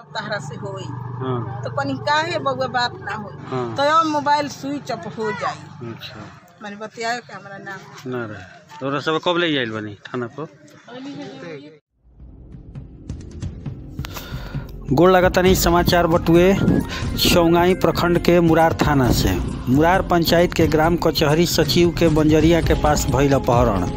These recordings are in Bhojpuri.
तहरा से होई हाँ तो कनी काहे बउआ बात ना होई हाँ तो अब मोबाइल स्विच ऑफ हो जाई अच्छा मैंने बताया कि हमरा ना ना रहे तोरा सब कब ले जाइल बनी थाना पर गोड़ लगातानी समाचार बटुए चौंगाई प्रखंड के मुरार थाना से मुरार पंचायत के ग्राम कचहरी सचिव के बंजरिया के पास भइल अपहरण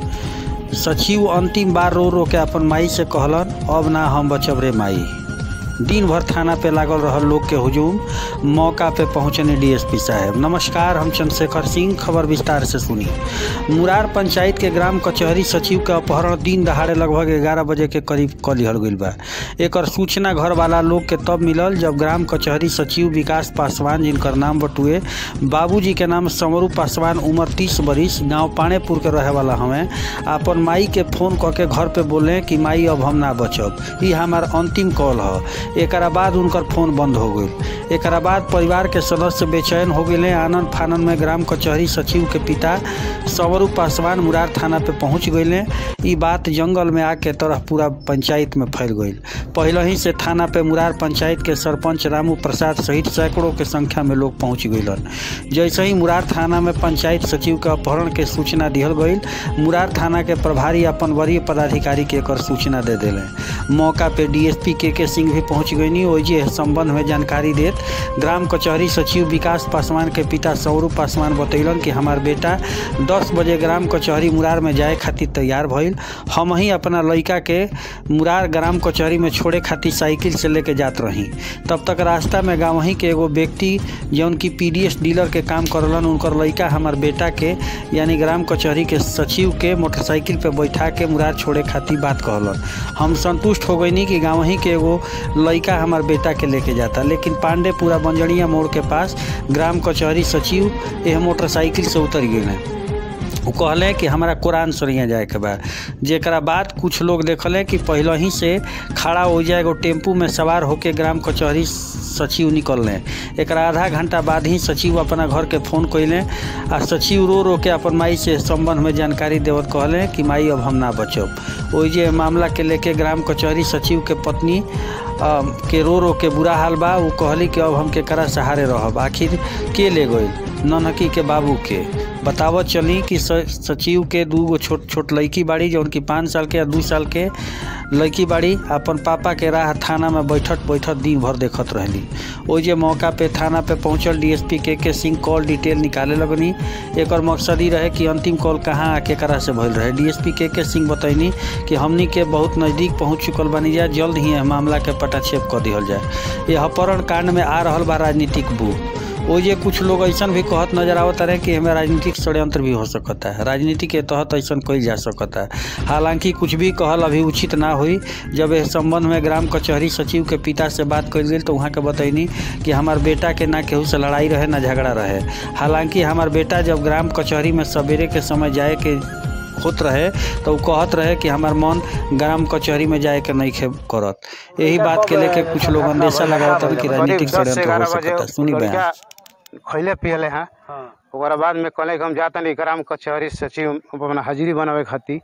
सचिव अंतिम बार रो रो के अपन माई से कहलन अब ना हम बचब रे माई दिन भर थाना पे लागल रहल लोग के हुजूम मौका पे पहुंचने डीएसपी साहब नमस्कार हम चंद्रशेखर सिंह खबर विस्तार से सुनी मुरार पंचायत के ग्राम कचहरी सचिव के अपहरण दिन दहाड़े लगभग ग्यारह बजे के करीब क लिहल गईल बा एकर सूचना घर वाला लोग के तब मिलल जब ग्राम कचहरी सचिव विकास पासवान जिनकर नाम बटुए बाबूजी के नाम समरू पासवान उम्र तीस बरिस गांव पानेपुर के रहे वाला हमें अपन माई के फोन क के घर पे बोले कि माई अब हम ना बचब ई हमार अंतिम कॉल ह एकरा बाद उनकर फोन बंद हो गई एकरा बाद परिवार के सदस्य बेचैन हो गए आनंद फानन में ग्राम कचहरी सचिव के पिता सवरू पासवान मुरार थाना पे पहुंच गए ई बात जंगल में आके तरह पूरा पंचायत में फैल गई पहले ही से थाना पे मुरार पंचायत के सरपंच रामू प्रसाद सहित सैकड़ों के संख्या में लोग पहुंच गईलन जैसे ही मुरार थाना में पंचायत सचिव के अपहरण के सूचना दिहल गई मुरार थाना के प्रभारी अपन वरीय पदाधिकारी के एकर सूचना दे दिले मौका पे डीएसपी के के सिंह भी पहुंच गईनी ओजे संबंध में जानकारी देत ग्राम कचहरी सचिव विकास पासवान के पिता सौरू पासवान बतैलन कि हमार बेटा 10 बजे ग्राम कचहरी मुरार में जाए खातिर तैयार भइल हम ही अपना लड़का के मुरार ग्राम कचहरी में छोड़े खातिर साइकिल से लेके जात रही तब तक रास्ता में गाँव ही के एगो व्यक्ति जौन की पीडीएस डीलर के काम करलन उनकर लड़का हमार बेटा के यानी ग्राम कचहरी के सचिव के मोटरसाइकिल पे बैठा के मुरार छोड़े खातिर बात कहलन हम संतुष्ट हो गईनी कि गाँव ही के एगो लड़का हमार बेटा के लेके जाता लेकिन पांडेपुरा बंजड़िया मोड़ के पास ग्राम कचहरी सचिव यह मोटरसाइकिल से उतर गए वो कहले कि हमारा कुरान सरिया जाए के बा जेकरा बाद कुछ लोग देखले कि पहले ही से खड़ा हो जाए एगो टेम्पू में सवार होके ग्राम कचहरी सचिव निकलने एकरा आधा घंटा बाद ही सचिव अपना घर के फोन कैले आ सचिव रो रो के अपन माई से संबंध में जानकारी देवत कहले कि माई अब हम ना बचब ओइ जे मामला के लेके ग्राम कचहरी सचिव के पत्नी अ, के रो रो के बुरा हाल बा वो कहली कि अब हम केकरा सहारे रहब आखिर के ले गई ननकी के बाबू के बतावत चली कि स- सचिव के दू गो छोट छोट लड़की बाड़ी जौन की पाँच साल के या दू साल के लड़की बाड़ी अपन पापा के राह थाना में बैठत बैठत दिन भर देखत रहली ओइ जे मौका पे थाना पे पहुंचल डीएसपी के के सिंह कॉल डिटेल निकाले लगनी एकर मकसद ई रहे कि अंतिम कॉल कहाँ आ केकरा से भइल रहे डीएसपी के के सिंह बतैनी कि हमनी के बहुत नज़दीक पहुंच चुकल बनी जाए जल्द ही यह मामला के पटाक्षेप कर दिहल जाए यह अपहरण कांड में आ रहल बा राजनीतिक बू ओ जे कुछ लोग ऐसा भी कहत नजर आवत रहे कि हमें राजनीतिक षड्यंत्र भी हो सकता है राजनीति के तहत ऐसा कईल जा सकता है हालांकि कुछ भी कहल अभी उचित ना हुई जब इस संबंध में ग्राम कचहरी सचिव के पिता से बात कल गई तो वहाँ के बतैनी कि हमार बेटा के ना केहू से लड़ाई रहे ना झगड़ा रहे हालांकि हमार बेटा जब ग्राम कचहरी में सवेरे के समय जाए के होत रहे तो उ कहत रहे कि हमार मन ग्राम कचहरी में जाए के नहीं खे करत यही बात के लेके कुछ लोग अंदेशा लगावत हन कि राजनीतिक षड्यंत्र हो सकता है सुनी बयान खैले पियले हैं ओकरा बाद में कहले कि हम जाता नहीं ग्राम कचहरी सचिव अपना हाजिरी बनावे खातिर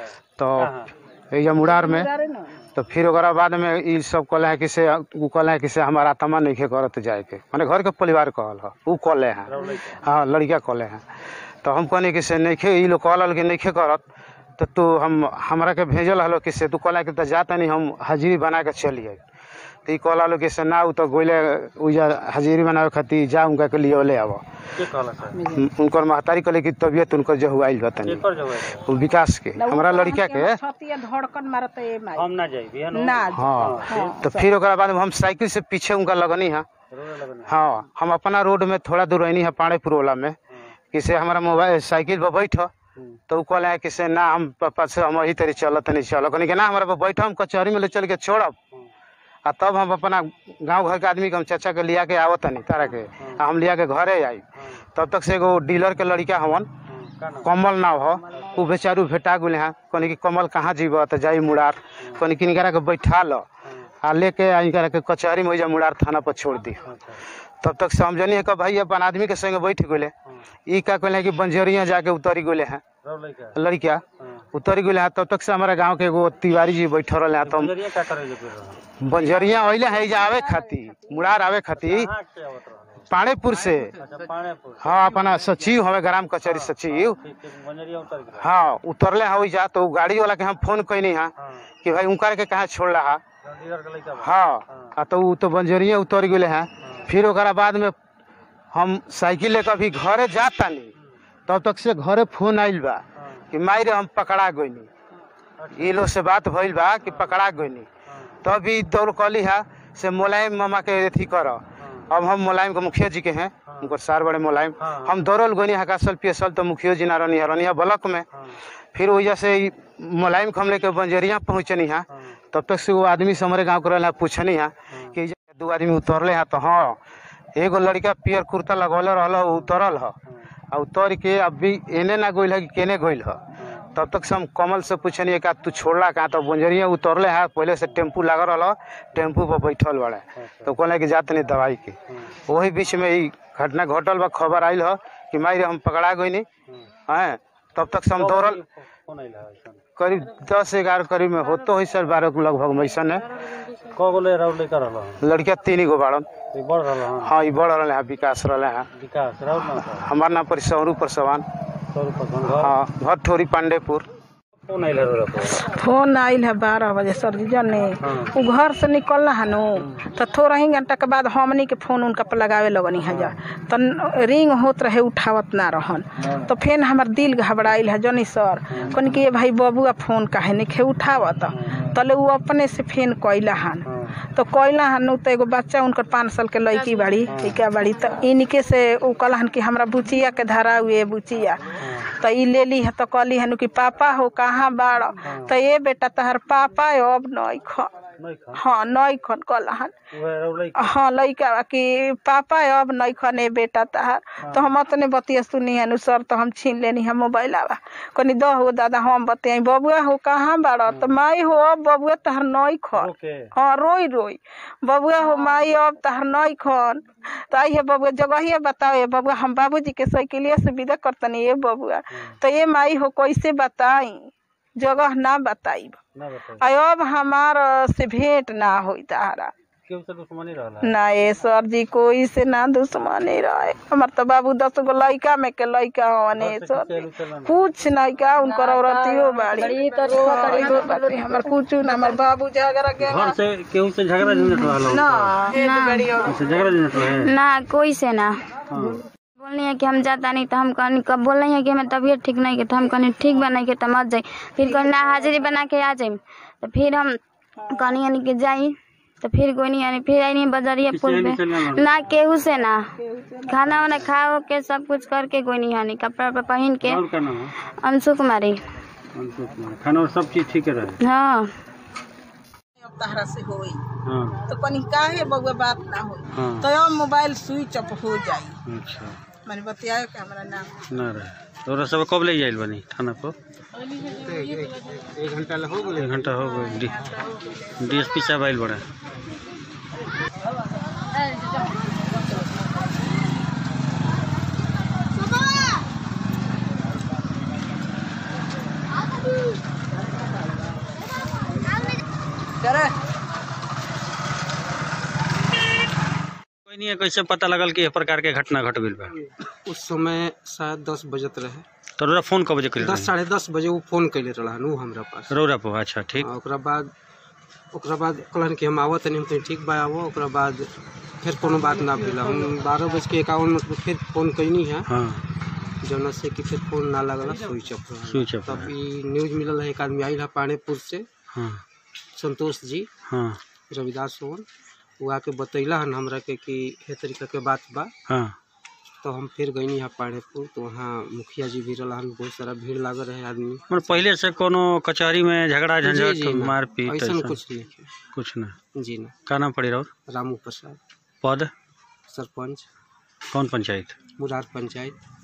तो ये मुरार में तो फिर ओकरा बाद में ई सब कहले हैं कि से उ कहले हैं कि से हमारा आत्मा नहीं खे करत जाए के माने घर के परिवार कहल ह उ कहले हैं हाँ लड़का कहले हैं तो हम कहनी कि से नहीं खे ई लोग कहल कि नहीं खे करत तो तू हम हमरा के भेजल हलो कि से तू कहला कि तो जाता नहीं हम हाजिरी बना के चलिए तो ई कहला लो कि से ना उ तो गोइले उजा हाजिरी बनावे खातिर जा उनका के लिए ले आव उनकर महतारी कहले कि तबियत उनकर जो हुआइल बा तनी उ विकास के हमरा लड़का के छतिया धड़कन मारत ए माई हम ना जाइए ना हाँ तो फिर ओकरा बाद में हम साइकिल से पीछे उनका लगनी है हाँ हम अपना रोड में थोड़ा दूर रहनी है पाड़ेपुर वाला में कि से हमारा मोबाइल साइकिल पर बैठ तो उ कहले हैं कि से ना हम पापा से हम वही तरी चलत नहीं चलो कहनी कि ना हमारा पर बैठ हम कचहरी में ले चल के छोड़ब आ तब हम अपना गांव घर के आदमी के हम चाचा के लिया के आवत नहीं तारा के आ हम लिया के घरे आई तब तक से एगो डीलर के लड़का हवन कमल नाव हो उ बेचारू भेटा गेले हैं कहनी कि कमल कहाँ जीब तो जाई मुरार कहनी कि इनकरा के बैठा लो आ लेके आ इनकरा के कचहरी में जा मुरार थाना पर छोड़ दी तब तक समझनी है कि भाई अपन आदमी के संगे बैठ गेले ई का कहले कि बंजरिया जाके उतरी गेले हैं लड़का उतर गए हैं तब तक से हमारे गांव के एगो तिवारी जी बैठल रहे हैं तो हम बंजरिया का करे जो बंजरिया अइले हैं जा आवे खाती मुड़ार आवे खाती कहाँ से आवत रहले पाणेपुर से अच्छा पाणेपुर हाँ अपना सचिव हमें ग्राम कचहरी सचिव ठीक ठीक बंजरिया उतर गए हाँ उतरले हैं वही जा तो उ गाड़ी वाला के हम फोन कैनी है हाँ कि भाई उनकर के कहाँ छोड़ रहा चंडीगढ़ के लइका बा हाँ आ तो उ तो बंजरिया उतर गए हैं फिर ओकरा बाद में हम साइकिल लेकर अभी घरे जात तानी तब तक से घरे फोन आइल बा हाँ कि मारे हम पकड़ा गईनी ये लोग से बात भइल बा कि पकड़ा गईनी हाँ तब भी दौड़ कली है से मुलायम मामा के अथी कर अब हम मुलायम के मुखिया जी के हैं उनकर सार बड़े मुलायम हाँ। हम दौड़ल गईनी हकासल पियसल तो मुखिया जी ना रहनी है रहनी है ब्लॉक में हाँ फिर वजह से ई मुलायम के हम लेके बंजरिया पहुँचनी है हाँ तब तक से वो आदमी से हमारे गाँव के रहला पूछनी है कि ई जगह दू आदमी उतरले है तो हाँ एगो लड़का पियर कुर्ता लगौले रहल ह, उ उतरल है आ उतर के अभी एने ना गइल है कि केने गइल है तब तक से हम कमल से पूछनी का तू छोड़ला कहाँ तो बंजरिया उतरले है पहले से टेम्पू लागल रहल टेम्पू पर बैठल बड़े तो कहले कि जात नहीं दवाई के वही बीच में ई घटना घटल बा खबर आइल ह कि माई रे हम पकड़ा गईनी हैं तब तक से हम दौड़ल कौन आइला है ऐसन करीब दस ग्यारह करीब में होतो है सर बारह के लगभग वैसन है क गो ले राउर लइका रहल लड़किया तीन गो बाड़न ये बढ़ रहल हन हाँ ये बढ़ रहे हैं विकास रहे हैं विकास राउर ना था हमार नाम पर सौरू परसवान सौ रुपया घर हाँ घर ठोरी पांडेपुर कौन आइला रोरा पर फोन आइल है बारह बजे सर्जिजन ने हाँ। उ घर से निकल हनु तो थोड़ा ही घंटा के बाद हमनी के फोन उनका पर लगावे लगनी है जा तो रिंग होत रहे उठावत ना रहन तो फिर हमार दिल घबराइल है जनी सर कन कि ये भाई बबुआ फोन काहे नहीं उठावत तले उ अपने से फेन कैला हन हाँ तो कैला हन तो एगो बच्चा उनकर पाँच साल के लड़की बाड़ी लड़का बाड़ी तो इनके से उ कहलन कि हमरा बुचिया के धरा हुए बुचिया तो ई ले ली है तो कहली हन कि पापा हो कहाँ बाड़ तो ये बेटा तहर पापा अब नहीं ख नहीं खा हाँ नहीं खन कहलन उहे राउर लइका हाँ लड़का बा कि पापा अब नहीं खने बेटा तहार तो हम अपने बतिया सुनी हनु सर तो हम छीन लेनी है मोबाइल आवा कनी दह हो दादा हम बतियाई बबुआ हो कहाँ बाड़ तो माई हो अब बबुआ तहर नहीं खन ओके हाँ रोई रोई बबुआ हो माई अब तहर नहीं खन तो आई है बबुआ जगह बताओ ये बबुआ हम बाबूजी के साइकिलिया से विदा करतनी ये बबुआ तो ये माई हो कैसे बताई जगह ना बताई ना बताई अब हमार से भेंट ना होई तारा केहू से दुश्मनी रहला ना ये सर जी कोई से ना दुश्मनी रहे हमार तो बाबू दस गो लड़का में के लड़का हने घर से सर खिचैलू चलन कुछ नहीं का उनकर औरतियो बाड़ी हाँ, इहो बाटे, हमर कुछ ना हमर बाबू झगड़ा के घर से केहू से झगड़ा झंझट रहला ना हेड बड़ी औरत। अच्छा झगड़ा झंझट रहे ना कोई से ना हाँ बोलनी है कि हम जाता नहीं तो हम कहनी कब बोल रही है कि हमें तबीयत ठीक नहीं है तो हम कहनी ठीक बना के तो मत जाई फिर कहनी ना हाजिरी बना के आ जाई तो फिर हम कहनी यानी कि जाई तो फिर कोई नहीं यानी फिर आई नहीं बजरिया पुल किसी पे से ना लड़ा? ना केहू से ना खाना वाना खा हो के सब कुछ करके कोई नहीं यानी कपड़ा वपड़ा पहन के और का नाम है अंशु कुमारी अंशु कुमार खाना और सब चीज ठीक रहे हाँ अब तहरा से होई हाँ तो कनी काहे बउआ बात ना होई हाँ तो अब मोबाइल स्विच ऑफ हो जाई अच्छा मैंने बताया कि हमारा नाम ना रहे तोरा सब कब ले जाइल बनी थाना पर एक घंटा हो गए एक घंटा हो गई डी डीएसपी साहब आइल बड़ा करे कोई नहीं है कैसे पता लगल कि इस प्रकार के घटना घट गइल बा उस समय शायद दस बजत रहे तोरा फोन कब बजे कइल दस साढ़े दस बजे वो फोन कैले रहन उ हमरा पास रौरा पर अच्छा ठीक आ, ओकरा बाद ओकरा बाद कहलन कि हम आवत नहीं हम कहीं ठीक बा आवो ओकरा बाद फिर कोनो बात ना भेल हम बारह बज के इक्यावन मिनट पर फिर फोन कैनी है हाँ जौना से कि फिर फोन ना लगल स्विच ऑफ रहल स्विच ऑफ तब ई न्यूज मिलल है एक आदमी आइल है पानेपुर से हाँ संतोष जी हाँ रविदास सोन वो आके बतैला हन हमरा के कि हे तरीका के बात बा हाँ तो हम फिर गईनी है पानेपुर तो वहाँ मुखिया जी भी रहन बहुत सारा भीड़ लागल रहे आदमी मतलब पहले से कोनो कचहरी में झगड़ा जी, झंझट जी, ना। मारपीट ऐसन ऐसा कुछ नहीं है। कुछ ना जी ना का नाम पड़ी रहो रामू प्रसाद पद सरपंच कौन पंचायत मुरार पंचायत